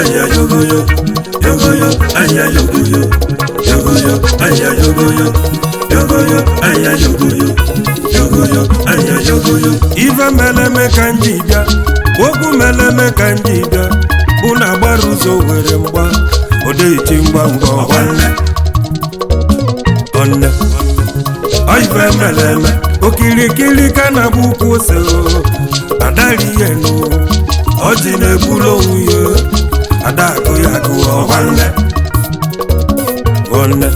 anya yogoyo yogoyo anya yogoyo yogoyo anya yogoyo yogoyo anya yogoyo yogoyo anya yogoyo ife meleme ka m ji bịa okwu meleme ka m ji bịa bụ na agbara ụzọ were mgba odeiti ngwa ngwa nwanne ọnne ife meleme okirikiri ka na-abụ ukwu ose adari ihe nụ ọjị na-egbulu onwe ya adakụ ya gụọ nwanne nwanne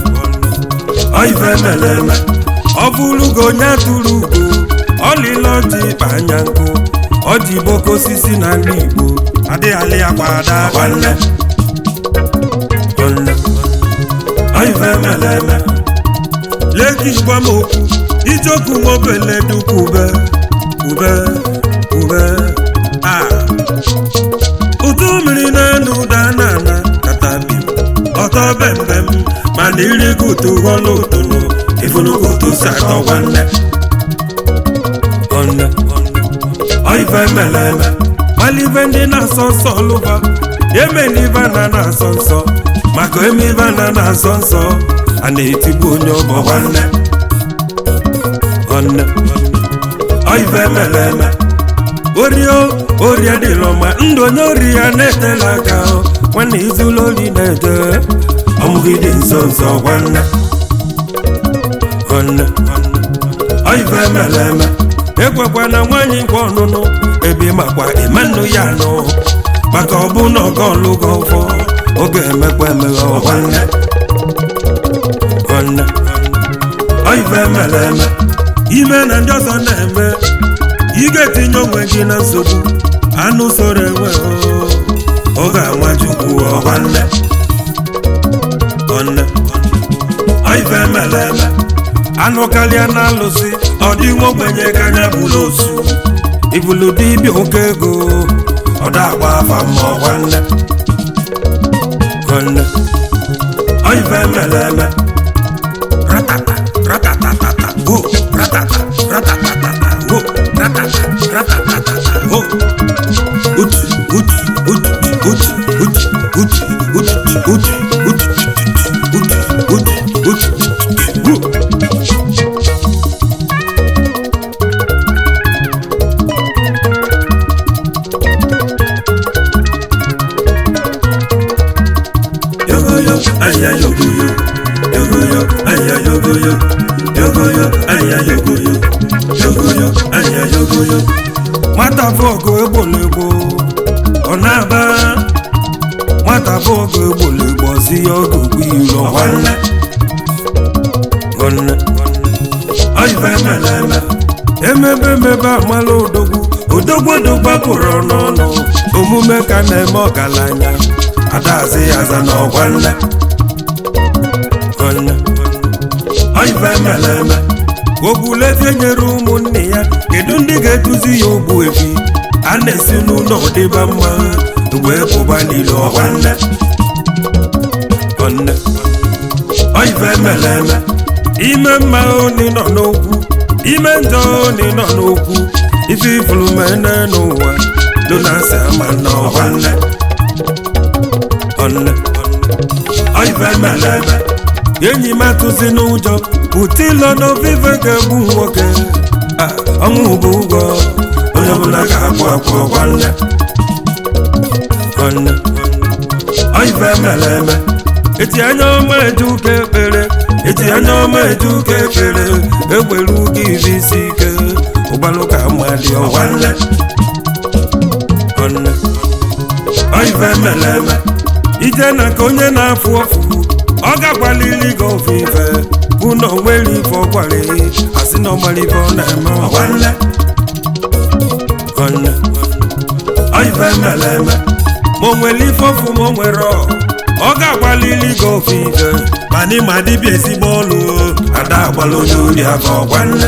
ife meleme ọ bụrụgo onye atụrụ ugo ọlịla ọjị ịkpa anya nkụ ọjị boko osisi na ndị igbo adịghị akwa ada nwanne nwanne ife meleme leki gwa m okwu ijoku nwobele dukwu ube ube ube a ụtụ mmiri na-enu ụda na-ana katabi ọtọ bembem mana irigo ụtụ ghọlụ ụtụnụ ifunugo ụtụ si atọ nwanne nwanne ife meleme malive ndị na-asọ nsọ lụba emelive na na-asọ nsọ maka emeive na na-asọ nsọ a na-etigbu onye ọgbọ nwanne nwanne ife meleme orio orie dịlọ ma ndụ onye ori ya na-etela aka nwanne izụlọ ori na-eje ọmụgide nso nso nwanne nwanne ife meleme ekwekwa na nwaanyị nkwa ọnụnụ ebe makwa ịmanụ ya nụ maka ọbụ na ọga ọlụgo ụfọ oge emekwa emeghe nwanne nwanne ife meleme ime na ndị ọzọ na-eme ị ga-etinye onwe gị na nsogbu anụ soro enwe ọ ga-anwa chukwu nwanne nwanne ife meleme anụ karịa na alụsị ọ dị nwa ogbenye ka anya bụrụ osu ibulu dibịa oke ego ọ da-agba afa ma nwanne nwanne ife meleme ratata ratatatata go ratata ratatatata go ratata ratatatata go utu utu utu utu utu utu utu utu utu utu utu utu go yogoyo aya yogoyo yogoyo aya yogoyo yogoyo aya yogoyo yogoyo aya yogoyo nwata bụ ọgụ egbolegbo ọ na-aba nwata bụ ọgụ egbolegbo ọzi ya ọgụ gbu iro nwanne nwanne oyibe meleme emebe emebe amala odogwu odogwu odogwu pụrụ n'ọnụ omume ka na-eme ọgaranya adazi ya aza na ọgwanne nwanne oyibe meleme ogbulezie nyere ụmụnne ya kedu ndị ga-eduzi ya ogbu ebi a na-esi n'ụlọ dịba mma wee pụba niile ọgwanne nwanne oyibe meleme ime mma oni nọ n'okwu ime njọ oni nọ n'okwu ife ifuru mene n'ụwa donasi ama na ọgwanne nwanne oyibe meleme enyi m atụzi n'ụjọ utilo n'ovive ga-egbu nwoke ọnwụ bụ ụgwọ onye ọbụla ga-akwụ akwụ nwanne nwanne oyibe mere eme eti anya ọma eje ụka ekpere eti anya ọma eje ụka ekpere egbere ụga iri isi ike ụgbalụ ka mmadị nwanne nwanne oyibe mere eme ije na ka onye na-afụ ọfụ ọ ga-agbalili gị ofufe bụ na onwere ife ọgwara asị na ọgbara ife ọ na-eme nwanne nwanne ife mere eme ma o nwere ife ọfụ ma o nwere ọ ọ ga-agbalili gị ofufe mana ịma dịbịa ezigbo ọlụ ada agbala onye ori aka ọgwanne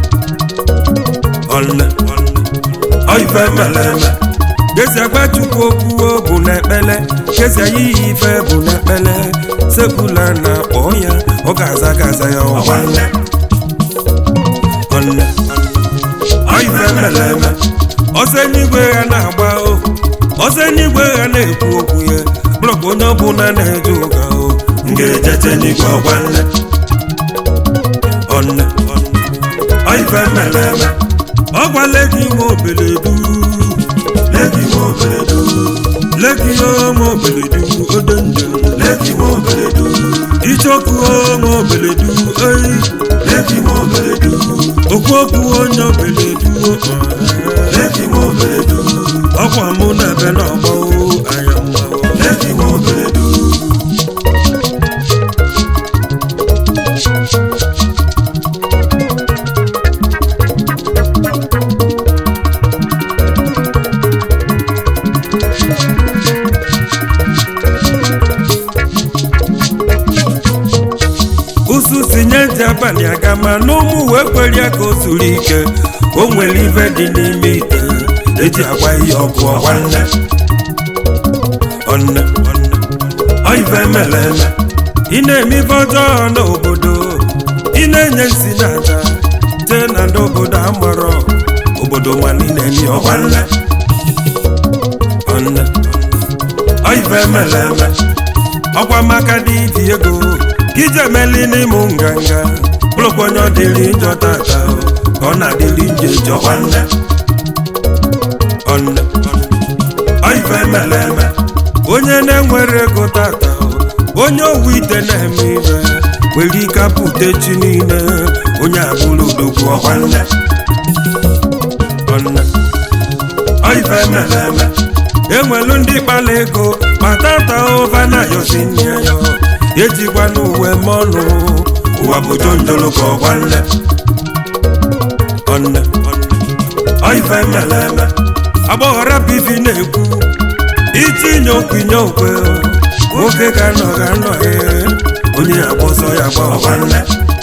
nwanne ife mere eme gezi agba chukwu okwu bụ n'ekpele gezi anyị yi ife bụ n'ekpele sekula na-akpọ ya ọ ga-aza gaza ya nwanne nwanne ife mere eme ọsọ n'igwe ya na-agba o ọsọ n'igwe ya na-ekwu okwu ya bụ onye ọbụla na-eje ụka o m ga-ejete n'igwe ọgwa nne ọnne ọife mere eme ọgwa legi nwe obeledu legi nwe obeledu legi nwe obeledu odo njem legi nwe obeledu ichoku nwe obeledu eyi legi nwe obeledu okwu okwu onye obeledu legi nwe obeledu ọkwa mụ na ebe na ọgbọ anya mma legi nwe obeledu usu si nye ntị abalị aga ma n'ụmụ wee kwere ya ka o zuru ike o nwere ife dị n'ime ite eji agwa ihe ọkụ ọgwa nne ọnne ọife mere eme ị na-eme ife ọjọọ n'obodo ị na-enye nsi na aja jee na ndị obodo amarọ obodo nwa niile ni ọgwa nne ọnne ọife mere eme ọkwa maka dị iji ego ka ije emeli n'ịmụ nganga bụrụkwa onye ọ dịrị njọ tata o, ka ọ na-adịrị nje jọ nwanne ọnne ọife mere eme onye na-enwere ego tata o, onye owu ite na-eme ibe nwere ike apụta chi niile onye abụrụ odogwu ọkwanne ọnne ọife mere eme enwelu ndị kpala ego ma tata ụva na yosi nne ya ejikwa n'uwe mọnụ ụwa bụ jonjolo ka ọgwa nne ọnne ọife mere eme agbọghọra bivi na-ekwu itinye okwu inye okwe nwoke ga-anọ ga-anọ ee onye agbọsọ ya gba ọgwa nne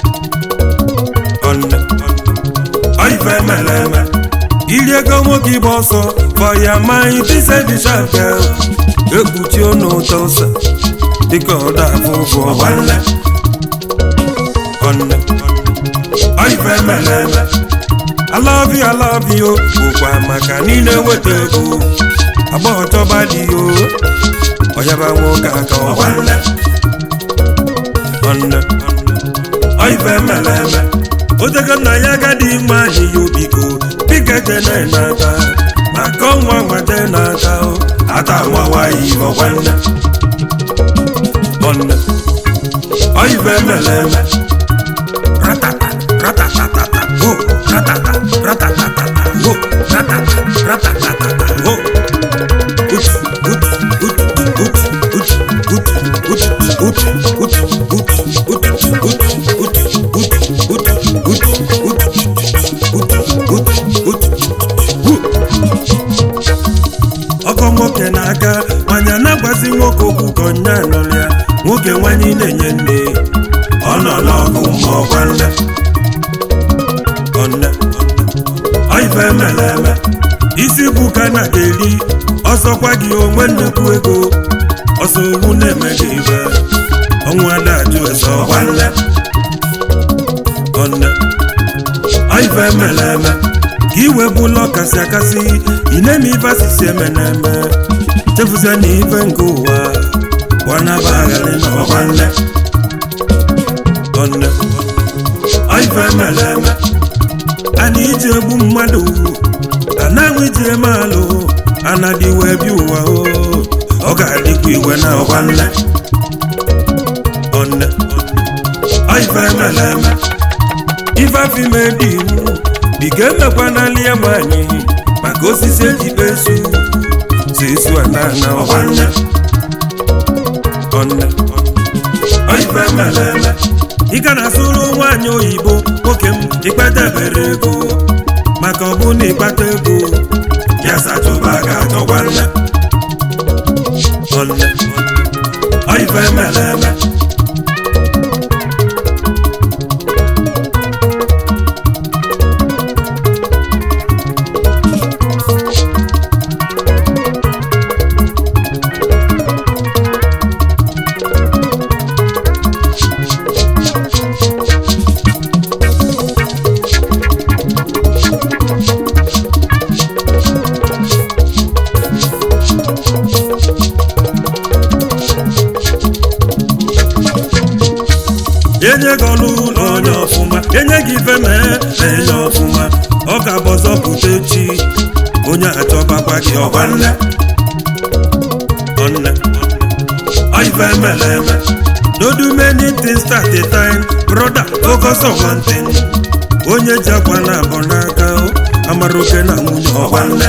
ọnne ọife mere eme iri ego nwoke ịgba ọsọ fọya maị tisedishake ekpuchi ọnụ ụtọ ụsa dịka ọda afọ ụfụ ọgwa nne ọnne ọife mere eme alabi alabi o bụkwa maka niile weta ego agbọghọ chọba dị o ọyaba nwoke aka ọgwa nne ọnne ọife mere eme otego nna ya agadi nwa anyị ya obiko bika jene n'aka maka ọnwa nwata n'aka o ata nwawayi ọgwa nne ọnne ọife mere eme ratata ratatatata ho ratata ratatatata ho ratata ratatatata ho utu utu utu utu utu utu utu utu utu utu utu utu ọkọ nwoke na-aga manya na-agbazi nwoke okwu ka ọnya nụrụ ya nwoke nwanyị na-enye nne ọ nọ n'ọgụ ma ọgwa nne ọnne ọife mere eme isi bụ ka na ga-eri ọsọkwa gị onwe nnukwu ego ọsọ owu na-eme gị ibe ọnwụ ada ajụ ese ọgwa nne ọnne ọife mere eme ka iwe bụla ọkasị akasị ị na-eme ife asịsị eme na-eme chefuzie na ife nke ụwa gbanaba agharị na ọgwa nne ọnne ọife mere eme a na iji egbu mmadụ a na-anwụ iji eme alụ a na-adị wee bi ụwa o ọ ga-adịkwa iwe na ọgwa nne ọnne ọife mere eme ife afime dị iwu dịka emekwa n'ala ya nwanyị maka osisi ejikpe esu si esu ana na ọgwa nne ọnne ọife mere eme ị ga na-asụrụ nwaanyị oyibo nwoke m ikpetebere ego maka ọ bụ na ịkpata ego ya sachụba ga-achọkwa nne ọnne ọife mere eme enye gị ọlụ na onye ọfụma enye gị ife mee na enye ọfụma ọ ka bụ ọzọ pụta echi onye achọbakwa gị ọgwa nne ọnne ọife emele eme no do many things at a time brother focus on one thing onye ji akwa na abọ n'aka o, amara oke na nwunye ọgwa nne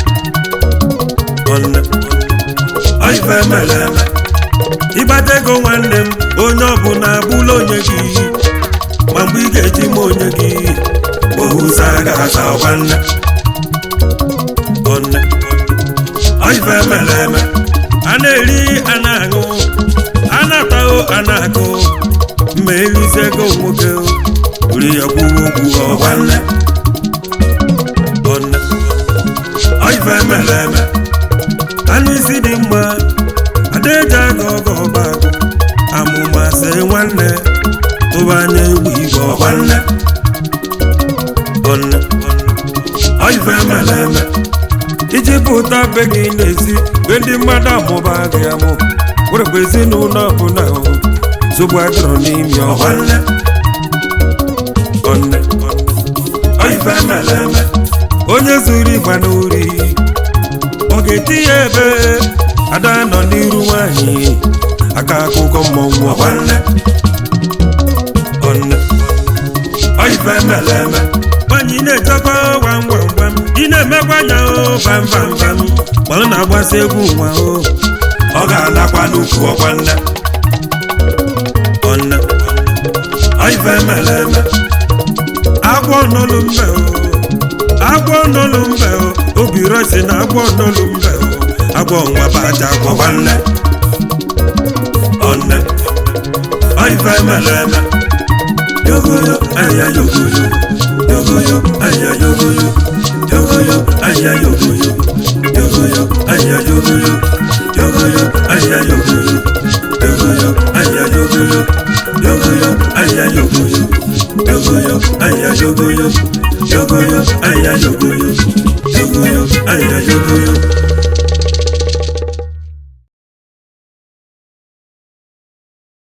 ọnne ọife emele eme ịgbata ego nwanne m onye ọbụla abụla onye gị ma mgbe ị ga-eji ma onye gị ohuza ga-aza ọgwa nne ọnne ọife emele eme a na-eri a na-aṅụ a na-atahụ a na-akụ ma erizie ego nwoke ori ya kwuo okwu ọgwa nne ọnne ọife emele eme anụ isi dị mma adaeji aga ọgọ ọba agụ amụma se nwanne tụba anya egwu igwe ọgwa nne ọnne ọife emele eme iji pụta be gị n'ezi be ndị mmadụ amụba gị amụ werekwa ezinụlọ ọbụla zogbu agụrụ n'imi ọgwa nne ọnne ọife emele eme onye zuru ịgba n'ori ọ ga-eti ya ebe ada nọ n'iru nwanyị aka akụkọ mmọnwụ ọgwa nne ọnne ọife emele eme nwanyị na-echekwa gwam gwam gwam ị na-emekwa anya o bam bam bam ma ọ na-agbasa egwu nwa o ọ ga-anakwa n'ukwu ọgwa nne ọnne ọife emele eme agwọ n'olu mbe o agwọ n'olu mbe o obi rọsi na agwọ n'olu mbe o agwọ nwa bụ aja agwọ nwanne ọnne ọife emele eme yogoyo anya yogoyo yogoyo anya yogoyo yogoyo anya yogoyo yogoyo anya yogoyo yogoyo anya yogoyo yogoyo anya yogoyo yogoyo anya yogoyo yogoyo anya yogoyo yogoyo anya yogoyo yogoyo anya yogoyo